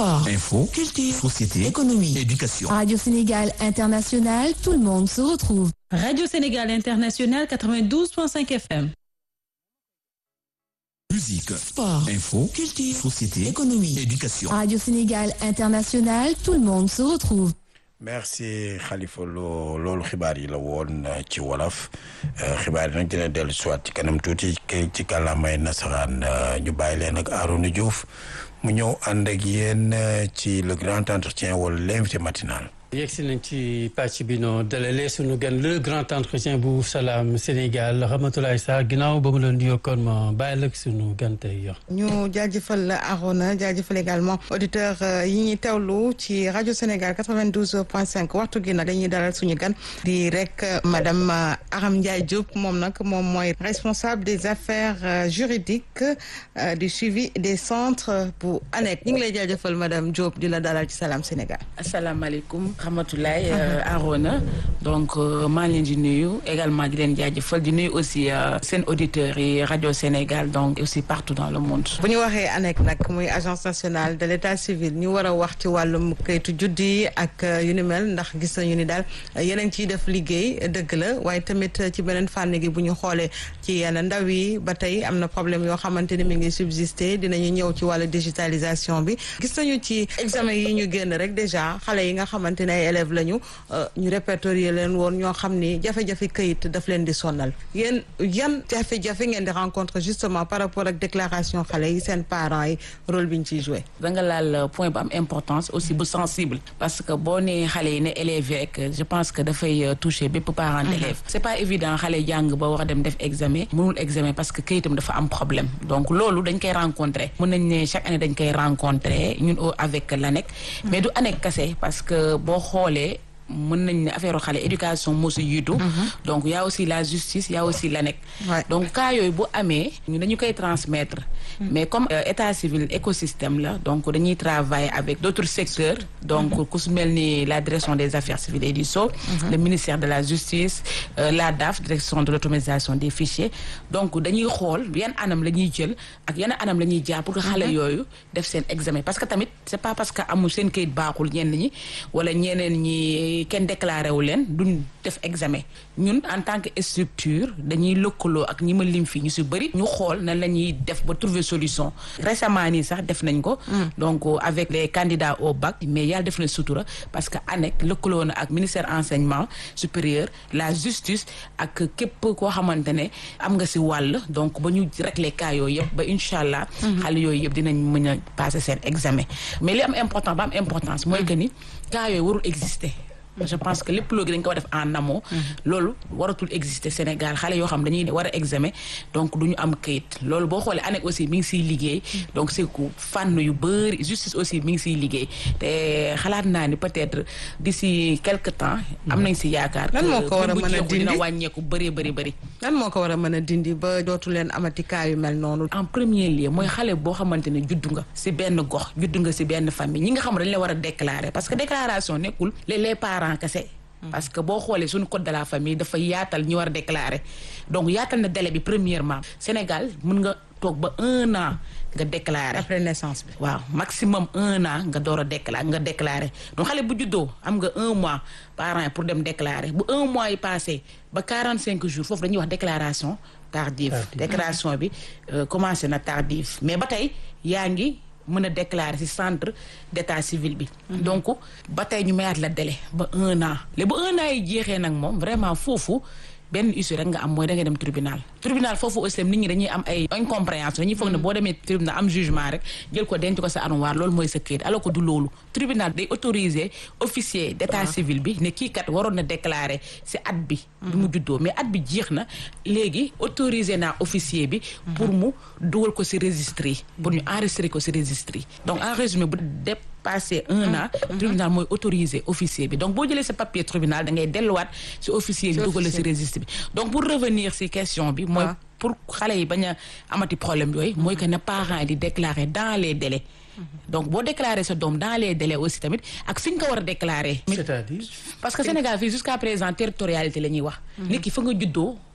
Sport, Info, culture, société, économie, éducation. Radio Sénégal International, tout le monde se retrouve. Radio Sénégal International 92.5 FM. Musique, Sport, info, culture, société, économie, éducation. Radio Sénégal International, tout le monde se retrouve. merci Khalifa loo loolu xibaar yi la woon ci wolof xibaar yi nag dina dellu siwaat ci kanam tuuti ci kàllaamay nasaraan ñu bàyyi leen ak Arouna Diouf mu ñëw ànd ak yéen ci le grand entretien wala l'invité matinal yegsi nañ ci pàcc bi noo dalalee sunu gan le grand entretien bu salaam Sénégal Ramatoulaye Sarr ginnaaw ba mu la nuyoo kon ma bàyyi la sunu gan tey yox ñu jaajëfal la Arona jaajëfal également auditeur yi ñuy teewlu ci rajo Sénégal 92.5 waxtu gi nag dañuy dalal suñu gan di rek madame Aram Ndiaye Diop moom nag moom mooy responsable des affaires juridiques du suivi des centres bu ANEC ñu ngi lay jaajëfal madame Diop di la dalal ci salaam Sénégal. asalaamaaleykum Ramatoulaye Arona donc maa ngi leen di nuyu également di leen jaajëfal di nuyu aussi seen auditeurs yi rajo Sénégal donc aussi partout dans le monde. bu ñu waxee ANEC nag muy agence nationale de l' état civil ñu war a wax ci wàllum kayitu juddi ak yu ni mel ndax gis nañu ni daal yeneen ciy def liggéey dëgg la waaye tamit ci beneen fànn gi bu ñu xoolee ci yenn ndaw yi ba tey am na problème yoo xamante ni mi ngi subsister dinañu ñëw ci wàllu digitalisation bi gis nañu ci examen yi ñu génn rek déjà xale yi nga xamante ne ay élèves lañu ñu répertorier leen woon ñoo xam ni jafe-jafe këyit daf leen di sonal yéen yan jafe-jafe ngeen di rencontre justement par rapport ak déclaration xale yi seen parents yi rôle bi ñu ciy joué. da nga laal point bu am importance aussi bu sensible parce que boo nee xale yi ne élèves rek je pense que dafay toucher bépp parent d'élève c'est pas évident xale jàng ba war a dem def examen mënul examen parce que këyitam dafa am problème donc loolu dañ koy rencontrer mën nañ ne chaque année dañ koy rencontrer ñun avec l'ANEC mais du ANEC kese parce que boo xoolee mën nañ ne affaire xale éducation moo si yiitu donc y a aussi la justice y a aussi l'ANEC donc cas yooyu bu amee ñu dañu koy transmettre mais comme état civil écosystème la donc dañuy travailler avec d'autres secteurs donc ku su mel ni la direction des affaires civiles et du sceau le ministère de la justice la DAF direction de l'automatisation des fichiers donc dañuy xool yan anam la ñuy jël ak yan anam la ñuy jaar pour que xale yooyu def seen examen parce que tamit c'est pas parce que amul seen kayit baaxul ñenn ñi wala ñeneen ñi kenn déclaré wu leen duñ def examen ñun en tant que structure dañuy lëkkaloo ak ñi ma lim fii ñu si bëri ñu xool nan la ñuy def ba trouver solution récemment nii sax def nañ ko donc avec les candidats au bac mais yàlla def na sutura parce que ANEC lëkkaloo na ak ministère enseignement supérieur la justice ak képp koo xamante ne am nga si wàll donc ba ñu régler cas yooyu yëpp ba incha allah xale yooyu yëpp dinañ mën a passer seen examen mais li am important ba am importance mooy que ni cas yooyu warul exister je pense que lépp loo gi dañ ko war def en amont loolu waratul exister Sénégal xale yoo xam dañuy war a examen donc du ñu am kayit loolu boo xoolee ANEC aussi mi ngi siy liggéey donc c'est que fànn yu bëri justice aussi mi ngi siy liggéey te xalaat naa ni peut-être d'ici quelque temps am nañ si yaakaar lan moo ko war a mën a dindi dina wàññeeku bëree bëri bëri lan moo ko war a mën a dindi ba dootu leen amati cas yu mel noonu en premier lieu mooy xale boo xamante ne juddu nga si benn gox juddu nga si benn famille ñi nga xam dañ la war a déclarer parce que déclaration nekkul les parents kese parce que boo xoolee suñu code de la famille dafa yaatal ñi war a déclarer donc yaatal na délai bi premièrement Sénégal mën nga toog ba un an nga déclarer après naissance bi waaw maximum un an nga door a déclarer nga déclarer donc xale bu juddoo am nga un mois parent pour dem déclarer bu un mois yi passé ba quarante cinq jours foofu dañuy wax déclaration tardive déclaration bi commencé na tardive mais ba tey yaa ngi mën a déclarer ci centre d'état civil bi donc ba tey ñu mayaat la délai ba un an léegi ba un an yi jeexee nag moom vraiment foofu benn issue rek nga am mooy da ngay dem tribunal tribunal foofu aussi nit ñi dañuy am ay incompréhension dañuy foog ne boo demee tribunal am jugement rek jël ko denc ko sa armoire loolu mooy sa këyit alors que du loolu tribunal day autoriser officier d'état civil bi ne kii kat waroon na déclarer ci at bi bi mu juddoo mais at bi jeex na léegi autoriser naa officier bi pour mu dugal ko ci registre yi pour ñu enregistrer ko ci registre yi donc en résumé bu passé un an tribunal mooy autorisé officier bi donc boo jëlee sa papier tribunal da ngay delluwaat ci officier bi dugal ci registre bi donc pour revenir ci question bi mooy pour xale yi bañ a amati problème yooyu mooy que na parents yi di déclarer dans les délais donc boo déclarer sa doom dans les délais aussi tamit ak fi nga ko war a déclarer c'est-à-dire parce que Sénégal fii jusqu'à présent territorialité la ñuy wax nit ki fa nga juddoo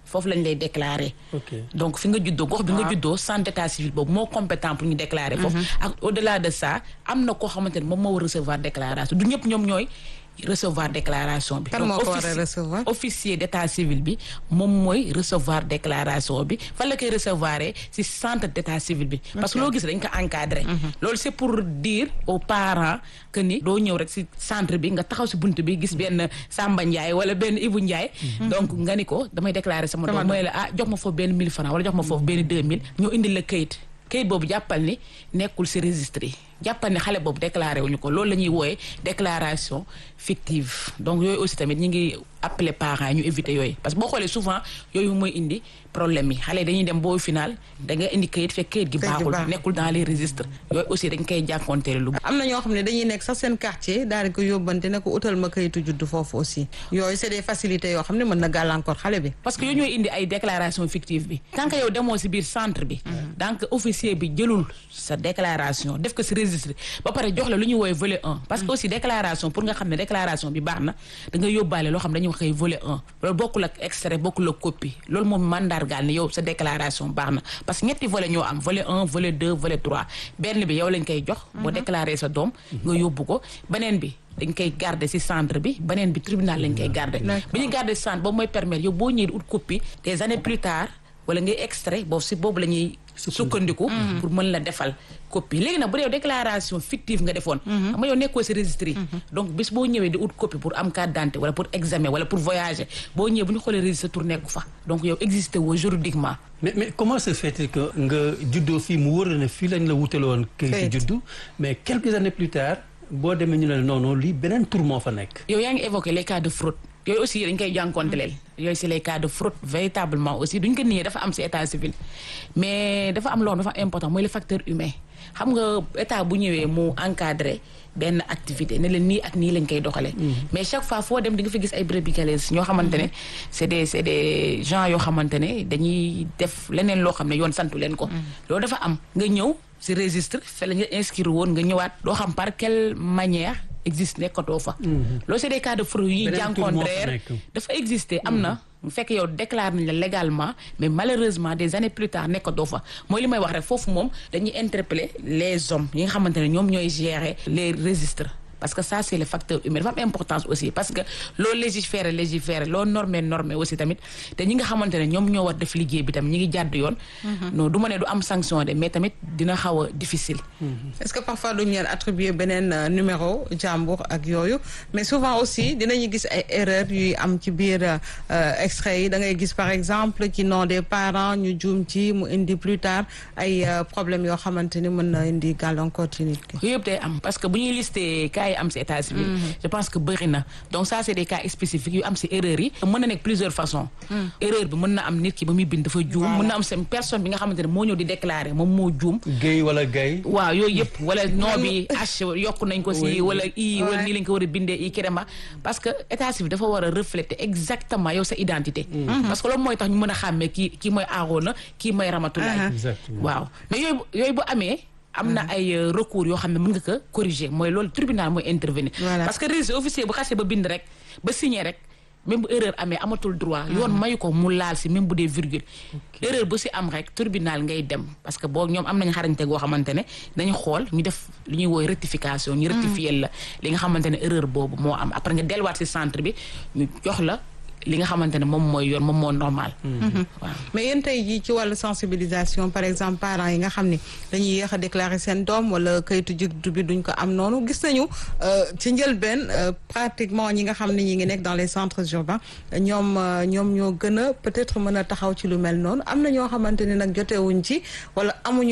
foofu lañ lay déclarer. ok donc fi nga juddoo gox bi nga juddoo centre d'état civil boobu moo compétent pour ñu déclarer foofu ak au delà de ça am na koo xamante ne moom moo war recevoir déclaration du ñëpp ñoom ñooy recevoir déclaration bi Kan Donc, moo ko war a offici- recevoir? officier d'état civil bi moom mooy recevoir déclaration bi fan la koy recevoir ci centre d'état civil bi parce que loo gis dañ ko encadré loolu c'est pour dire aux parents que ni doo ñëw rek ci centre bi nga taxaw ci bunt bi gis benn Samba Ndiaye wala benn Ibou Ndiaye donc nga ni ko damay déclarer sama doom mooy la ah jox ma foofu benn 1000 francs wala jox ma foofu benn 2000 ñoo indi la kayit kayit boobu jàppal ni nekkul ci registre yi jàppal ni xale boobu déclaré wuñu ko loolu la ñuy wooyee déclaration fictive donc yooyu aussi tamit ñi ngi appeler parents yi ñu éviter yooyu parce que boo xoolee souvent yooyu mooy indi problème yi xale yi dañuy dem boo final da nga indi kayit fekk kayit gi Kayit gi baaxul baaxul. nekkul dans les registres yooyu aussi dañ koy jànkonteel lu am na ñoo xam ne dañuy nekk sax seen quartier daal di ko yóbbante ne ko utal ma kayitu juddu foofu aussi yooyu c'est des facilités yoo xam ne mën na gàllankoor xale bi. parce que yooyu ñooy indi ay déclaration fictive bi tant que yow demoo si biir centre bi donc officier bi jëlul sa déclaration def ko si registre ba pare jox la lu ñuy woowee volet 1 parce que aussi déclaration pour nga xam ne déclaration bi baax na da nga yóbbaale loo xam ne dañuy wax koy volet 1 loolu bokkul ak extrait bokkul ak copie loolu moom mandargaal ne yow sa déclaration baax na parce que ñetti volet ñoo am volet 1 volet 2 volet 3 benn bi yow lañ koy jox boo déclaré sa doom nga yóbbu ko beneen bi dañ koy garder ci centre bi beneen bi tribunal lañ koy garder D'accord. bi ñu garder ci centre boobu mooy permettre yow boo ñëwee di ut copie des années plus tard wala ngay extrait boobu ci boobu la ñuy sukkandiku pour mën la defal copie léegi nag bu dee yow déclaration fictive nga defoon xam nga yow nekkoo ci registre yi donc bis boo ñëwee di ut copie pour am carte d'identité wala pour examen wala pour voyager boo ñëwee bu ñu xoolee registre tour nekku fa donc yow existé woo juridiquement mais mais comment se fait-il que nga juddoo fii mu wóor la ne fii lañ la wutaloon Kayit. kayit juddu mais quelques années plus tard boo demee ñu ne la non non lii beneen tur moo fa nekk. yow yaa ngi évoqué les cas de fraude yooyu aussi dañ koy jànkoonteleel yooyu c'est les cas de fraude véritablement aussi duñ ko nier dafa am ci état civil mais dafa am loo xam dafa important mooy le facteur humain xam nga état bu ñëwee mu encadré benn activité ne leen nii ak nii lañ koy doxalee mais chaque fois foo dem di nga fi gis ay brebis galeuses ñoo xamante ne c'est des c'est des gens yoo xamante ne dañuy def leneen loo xam ne yoon santu leen ko loolu dafa am nga ñëw ci registre fe la nga inscrire woon nga ñëwaat doo xam par quelle manière existe nekkatoo fa loolu c'est des cas de fraude yi ñuy Beneen tur moo fa jànkontreer nekk. dafa exister am na bu fekkee yow déclare nañ la légalement mais malheureusement des années plus tard nekkatoo fa mooy li may wax rek foofu moom dañuy interpeller les hommes yi nga xamante ne ñoom ñooy gérer les registres parce que ça c'est le facteur humain dafa am importance aussi parce que loo légiférer légiférer loo normé normé aussi tamit te ñi nga xamante ne ñoom ñoo war def liggéey bi tam ñi ngi jàdd yoon non du ma ne du am sanction de mais tamit dina xaw a difficile est-ce que parfois duñ leen attribuer beneen euh, numéro jàmbur ak yooyu mais souvent aussi dinañu gis ay erreurs yuy am ci biir euh, extrait yi da ngay gis par exemple ci nom des parents ñu juum ci mu indi plus tard ay euh, problèmes yoo xamante ni mën na indi gàllankoor ci nit ki. yooyu yëpp day am parce que bu ñuy listé cas yi am ci état civil je pense que bëri na donc ça c'est des cas spécifiques yu am ci erreur yi mën na nekk plusieurs façons erreur bi mën na am nit ki ba muy bind dafa juum mën na am seen personne bi nga xamante ne moo ñëw di déclarer moom moo juum Guèye wala Gaye. waaw yooyu yëpp wala nom bi h yokk nañ ko Oui. ci wala i wala Ouais. nii lañ ko war a bindee i kirema parce que état civil dafa war a refléter exactement yow sa identité parce que loolu mooy tax ñu mën a xàmmee kii kii mooy Arona kii mooy Ramatoulaye Exactement. waaw mais yooyu yooyu bu amee am na ay euh, recours yoo xam ne mën nga ko corriger mooy loolu tribunal mooy intervenir Voilà. parce que registre officier bu xasee ba bind rek ba signé rek même bu erreur amee amatul droit yoon mayu ko mu laal si même bu dee virgule erreur bu si am rek tribunal ngay dem parce que boo ñoom am nañ xarañte goo xamante ne dañu xool ñu def lu ñuy wooy rectification ñu rectifier la li nga xamante ne erreur boobu moo am après nga delluwaat si centre bi ñu jox la li nga xamante ne moom mooy yoon moom moo normal waaw mais yéen tey jii ci wàllu sensibilisation par exemple parents yi nga xam ni dañuy yéex a déclarer seen doom wala kayitu juddu bi duñ ko am noonu gis nañu euh, ci njëlbeen euh, pratiquement ñi nga xam ne ñi ngi nekk dans les centres urbains ñoom euh, ñoom ñoo gën a peut-être mën a taxaw ci lu mel noonu am na ñoo xamante ni nag jotewuñ ci wala amuñu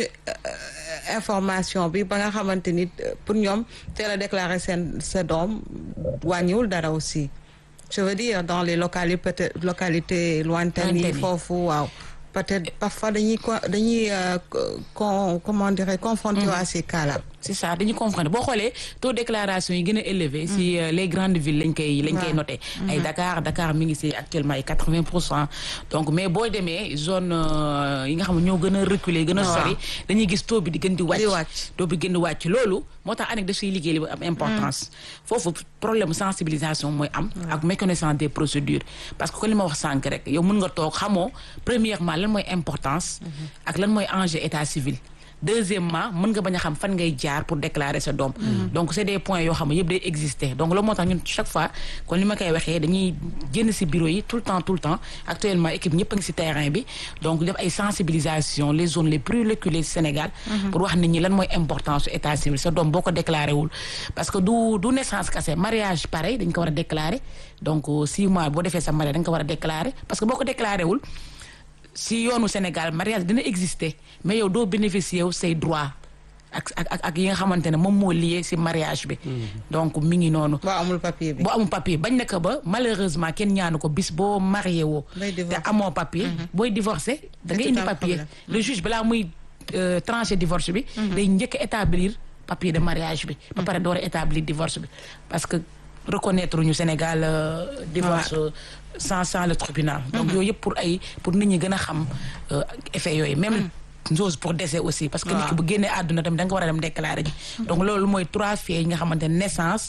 euh, information bi ba nga xamante ni euh, pour ñoom teel a déclarer seen sa doom wàññiwul dara aussi je veux dire dans les localités peut-être localités lointaines yi Lointaines yi. foofu waaw peut-être parfois dañuy co- dañuy euh, co- con comment dirais confronté à ces cas-là c'est ça dañuy confronter boo xoolee taux déclaration yi gën a élevé si euh, les grandes villes lañ koy lañ koy noté ay Dakar Dakar mi ngi si actuellement ay quatre-vingt pour cent donc mais boo demee zone euh, yi nga xam ne ñoo gën a reculé gën a sori dañuy gis taux bi di gën di Di wàcc wàcc. taux bi gën di wàcc loolu moo tax ANEC daf siy liggéey li bu am importance foofu problème sensibilisation mooy am ak méconnaissance des procédures parce que ko li ma wax sànq rek yow mën nga toog xamoo premièrement lan mooy importance ak lan mooy enjeu état civil deuxièmement mën nga bañ a xam fan ngay jaar pour déclarer sa doom donc c'est des points yoo xam ne yëpp day exister donc loolu moo tax ñun chaque fois kon li ma koy waxee dañuy génn ci bureau yi tout le temps tout le temps actuellement équipe ñëpp a ngi ci terrain bi donc def ay sensibilisation les zones les plus reculées du Sénégal pour wax nit ñi lan mooy importance su état civil sa doom boo ko déclaré wul parce que du du naissance kese mariage pareil dañ ko war a déclarer donc euh, six mois boo defee sa mariage dañ ko war a déclarer parce que boo ko déclaré wul si yoonu Sénégal mariage dina exister mais yow doo bénéficier wu say droit ak ak ak ak yi nga xamante ne moom moo lié si mariage bi. donc mi ngi noonu. boo amul papier bi. boo amul papier bañ na ko ba malheureusement kenn ñaanu ko bis boo marié woo. Bay te divorcé. amoo papier. booy divorcé da ngay tout indi un papier. problème. le juge balaa muy euh, trancher divorce bi. day njëkk a établir papier de mariage bi. ba pare door a établir divorce bi parce que reconnaître ñu Sénégal euh, divorce euh, sans sans le tribunal. donc yooyu yëpp pour ay pour nit ñi gën a xam euh, effet yooyu même. chose pour décès aussi parce que nit ki bu génnee àdduna tamit da nga war a dem déclarer ji. donc loolu mooy trois faits yi nga xamante ne naissance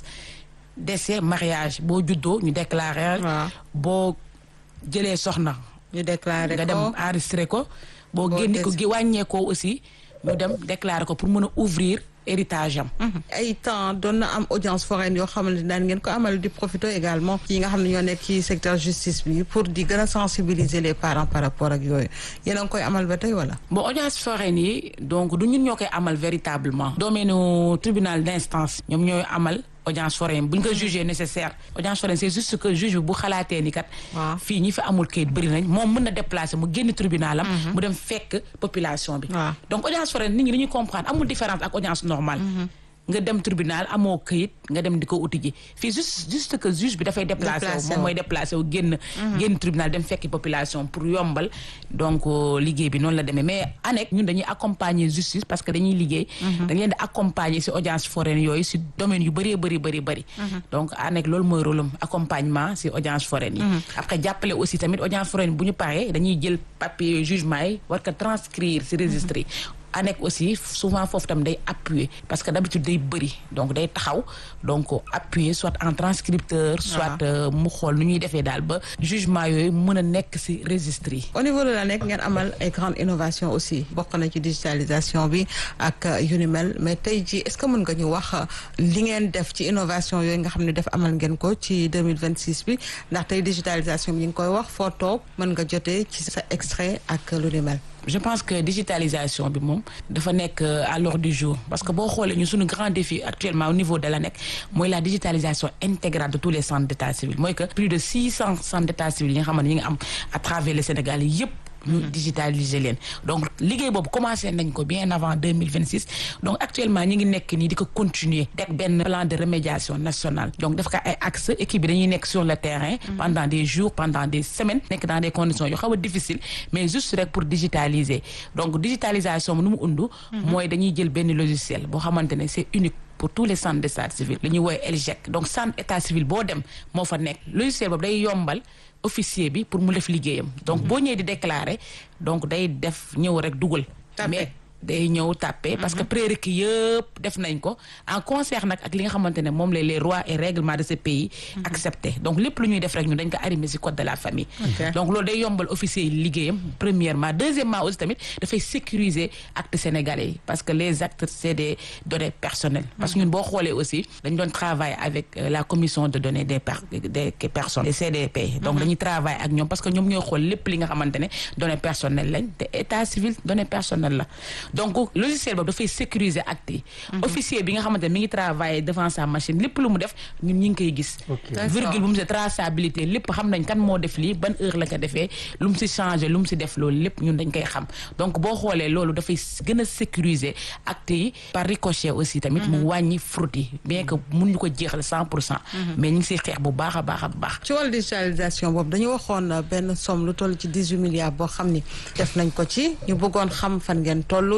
décès mariage boo juddoo ñu déclarer. Waaw. boo jëlee soxna. ñu déclaré nga dem ko enregistré ko boo Boo génne ko des- gi wàññeekoo aussi ñu dem déclarer ko pour mën a ouvrir héritage am. ay temps doon na am audience foraine yoo xamante ne daan ngeen ko amal di profito également yi nga xam ne ñoo nekk ci secteur justice bi pour di gën a sensibiliser les parents par rapport ak yooyu yéen a ngi koy amal ba tey wala. bon audience foraine yi donc du ñun ñoo koy amal véritablement. domaine tribunal d'instance ñoom ñooy amal audience foraine bu ñu ko jugé nécessaire audience foraine c'est juste que juge bi bu xalaatee ni kat. Waaw. fii ñi fi amul kayit bëri nañ moom mën na déplacer mu génn tribunal am. mu dem fekk population bi. Waaw. donc audience foraine nit ñi dañuy comprendre amul différence ak audience normale. nga dem tribunal amoo këyit nga dem di ko uti ji fii juste juste que juge bi dafay déplacé wu Déplacé moom wu. mooy déplacé wu génn génn tribunal dem fekki population pour yombal donc euh, liggéey bi noonu la demee mais ANEC ñun dañuy accompagner justice parce que dañuy liggéey dañ leen di accompagner ci audience foraine yooyu ci domaine yu bëree bëri bëri bëri donc ANEC loolu mooy rôle am accompagnement ci audience foraine yi après jàppale aussi tamit audience foraine bu ñu paree dañuy jël papier jugement yi war ko transcrire ci registre yi ANEC aussi souvent foofu tam day appuyer parce que d'habitude day bëri donc day taxaw donc appuyer soit en transcripteur soit euh, mu xool nu ñuy defee daal ba jugement yooyu mën a nekk ci registre yi au niveau de la nekk ngeen amal ay grandes innovations aussi bokk na ci digitalisation bi ak euh, yu ni mel mais tey jii est-ce que mën nga ñu wax euh, li ngeen def ci innovation yooyu nga xam ne def amal ngeen ko ci 2026 bi ndax tey digitalisation bi ñu ngi koy wax foo toog mën nga jotee ci sa extrait ak lu ni mel. je pense que digitalisation bi moom dafa nekk euh, à l'ordre du jour parce que boo xoolee ñu suñu grand défi actuellement au niveau de l'ANEC mooy la digitalisation intégrale de tous les centres d'état civil mooy que plus de six cents centres d'état civil yi nga xamante ñi nga am à travers le Sénégal yépp ñu digitaliser leen donc liggéey boobu commencé nañ ko bien avant 2026 donc actuellement ñi ngi nekk nii di ko continuer dek benn plan de remédiation nationale donc def ko ay axe équipe bi dañuy nekk sur le terrain pendant des jours pendant des semaines nekk dans des conditions yu xaw a difficile mais juste rek pour digitaliser donc digitalisation nu mu undu mooy dañuy jël benn logiciel boo xamante ne c'est unique pour tous les centres d'état civil li ñuy woowee ELGEC donc centre état civil boo dem moo fa nekk logiciel boobu day yombal officier bi pour mu def liggéeyam donc boo ñëwee di déclarer donc day def ñëw rek dugal Tapé. mais day ñëw tàppe parce que prérequis yëpp def nañ ko en concert nag ak li nga xamante ne moom la les lois et règlements de ce pays accepté donc lépp lu ñuy def rek ñu dañ ko arrimer ci code de la famille Ok. donc loolu day yombal officier yi liggéeyam premièrement deuxièmement aussi tamit dafay sécuriser actes sénégalais yi parce que les actes c'est des données personnelles parce que ñun boo xoolee aussi dañ doon travailler avec euh, la commission de données des per des personnes des CDP donc dañuy travailler ak ñoom parce que ñoom ñooy xool lépp li nga xamante ne données personnelles lañ te état civil données personnelles la donc logiciel boobu dafay sécuriser actes yi officier bi nga xamante ne mi ngi travailler devant sa machine lépp lu mu def ñun ñi ngi koy gis Ok. virgule bu mu si traçabilité lépp xam nañ kan moo def lii ban heure la ko defee lu mu si changé lu mu si def loolu lépp ñun dañ koy xam donc boo xoolee loolu dafay gën a sécuriser actes yi par ricochet aussi tamit mu wàññi fraude yi bien que mun ñu ko jeexal cent pour cent mais ñu ngi siy xeex bu baax a baax a baax ci wàllu digitalisation boobu dañu waxoon euh, benn somme lu toll ci 18 milliards boo xam ni def nañ ko ci ñu bëggoon xam fan ngeen toll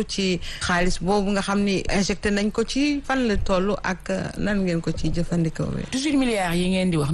ci xaalis boobu nga xam ni injecté nañ ko ci fan la toll ak nan ngeen ko ci jëfandikoo. 18 milliards yi ngeen di wax